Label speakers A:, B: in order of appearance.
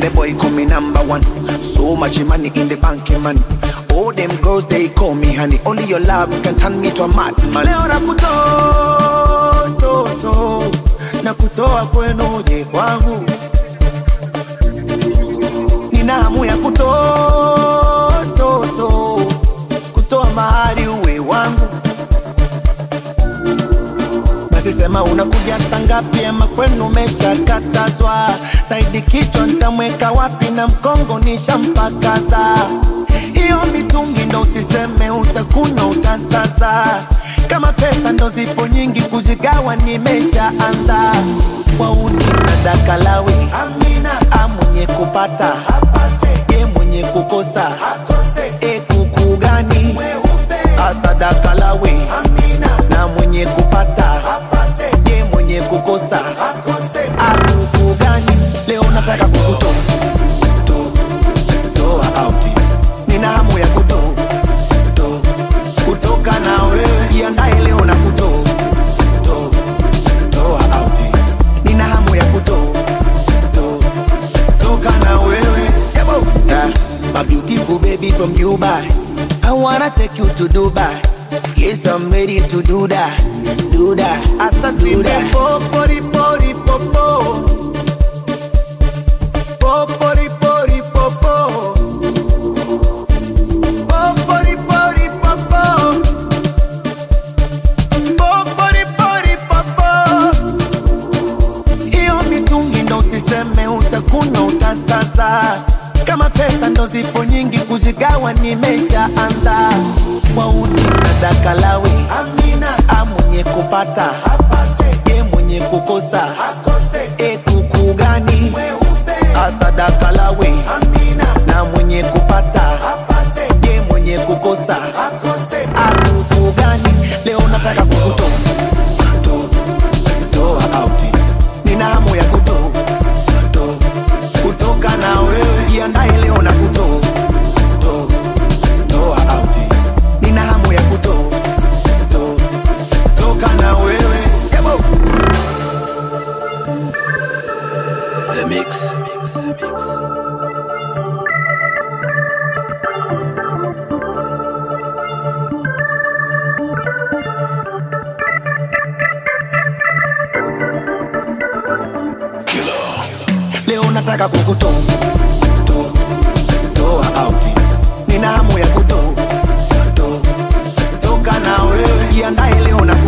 A: the boy call me number one. So much money in the bank, man. All them girls they call me honey. Only your love can turn me to a madman. Leo nakutoa to, to, na kutoa kwenu je kwangu. Nina hamu ya kutoa to, to, kutoa mahari uwe wangu. Basi sema unakuja saa ngapi ama kwenu umeshakatazwa? Saidi kichwa ntamweka wapi na mkongo nishampakaza. Hiyo mitungi ndo usiseme utakuna utasaza. Kama pesa ndo zipo nyingi kuzigawa nimeshaanza. Wauni sadaka lawi Amina, a mwenye kupata apate, e mwenye kukosa akose, e kuku gani asadaka lawi Amina, na mwenye kupata apate, e mwenye kukosa akose, akuku gani leo nataka kukutoa to- toa out nina hamu ya kuto to- kutoka na wewe jiandae leo na kuto to- toa out nina hamu ya kuto to- toka na wewe Yabo. Yeah. My beautiful baby from Dubai I wanna take you to Dubai Yes, I'm ready to do that, do that, asa do that. Popori, pori, popo. Popori, pori, popo. Popori, pori, popo. Popori, pori, popo. Hiyo mitungi ndo usiseme utakuna utasaza. Kama pesa ndo zipo nyingi kuzigawa nimeshaanza. Wauni sadaka lawi Amina, a mwenye kupata apate, e mwenye kukosa akose, e kuku gani asadaka lawi Amina, na mwenye kupata apate, e mwenye kukosa akose, akuku gani leo nataka kukutoa to- toa out nina hamu ya kuto to, kutoka na wewe jiandae leo na kuto to, toa out nina hamu ya kuto to, toka na wewe Yabo.
B: The Mix.
A: leo nataka kukuto to, toa out nina hamu ya kuto to, toka na wewe jiandae leo na